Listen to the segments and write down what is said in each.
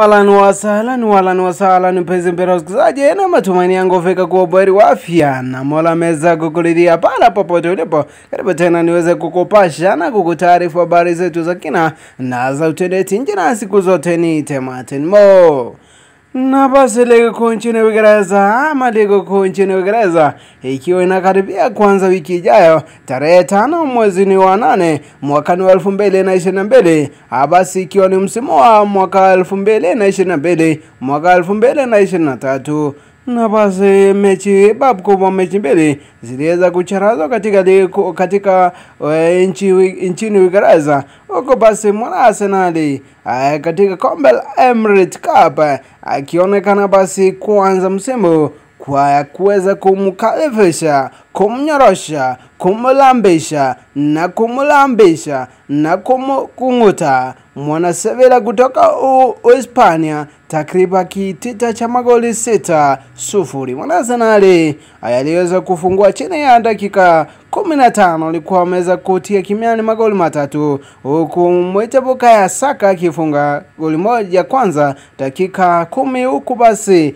Walan wasalan walan wasalan, mpenzi mpendwa msikilizaji, na matumaini yangu fika kuwa bweri wa afya na Mola ameweza kukuridhia pala popote ulipo. Karibu tena niweze kukupasha na kukutaarifu habari zetu za kina na za utendeti nje, na siku zote ni Martin Mo na basi ligi kuu nchini Uingereza ama ligi kuu nchini Uingereza ikiwa inakaribia kuanza wiki ijayo tarehe tano mwezi wa nane mwakani wa elfu mbili na ishirini na mbili basi ikiwa ni msimu wa mwaka elfu mbili na ishirini na mbili mwaka elfu mbili na ishirini na tatu na basi mechi babu kubwa mechi mbili ziliweza kucharazwa katika liku, katika uh, nchi nchini Uingereza huko basi mwana Arsenali uh, katika kombe la Emirates Cup akionekana uh, basi kuanza msimu kwa kuweza kumkalifisha kumnyorosha kumlambisha na kumlambisha na kumkunguta mwana Sevilla kutoka Uhispania takriban kitita cha magoli sita sufuri. Mwana Arsenali aliweza kufungua chini ya dakika kumi na tano alikuwa ameweza kutia kimiani magoli matatu huku Mwite Bukayo Saka akifunga goli moja kwanza dakika kumi huku basi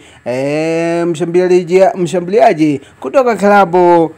e, mshambuliaji mshambuliaji kutoka klabu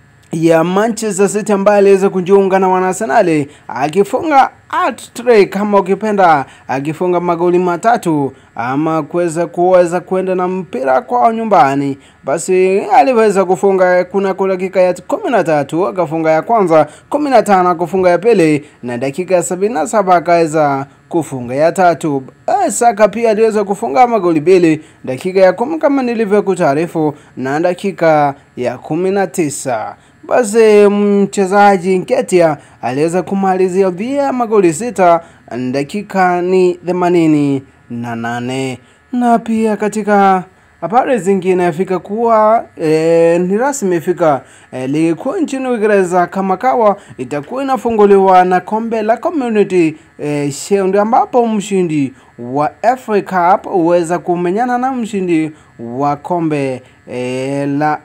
ya Manchester City ambaye aliweza kujiunga na wanaarsenali akifunga hat-trick kama ukipenda, akifunga magoli matatu ama kuweza kuweza kwenda na mpira kwao nyumbani. Basi aliweza kufunga kuna kwa dakika ya kumi na tatu akafunga ya kwanza, kumi na tano akafunga ya pili, na dakika ya sabini na saba akaweza kufunga ya tatu. Saka pia aliweza kufunga magoli mbili dakika ya kumi kama nilivyokutaarifu, na dakika ya kumi na tisa basi mchezaji Nketiah aliweza kumalizia via magoli sita dakika ni themanini na nane na pia katika habari zingine afika kuwa e, ni rasmi ifika e, ligi kuu nchini Uingereza kama kawa itakuwa inafunguliwa na kombe la Community e, Shield ambapo mshindi wa FA Cup huweza kumenyana na mshindi wa kombe e, la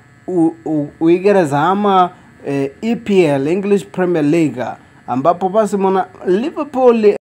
Uingereza ama e, EPL English Premier League ambapo basi mwana Liverpool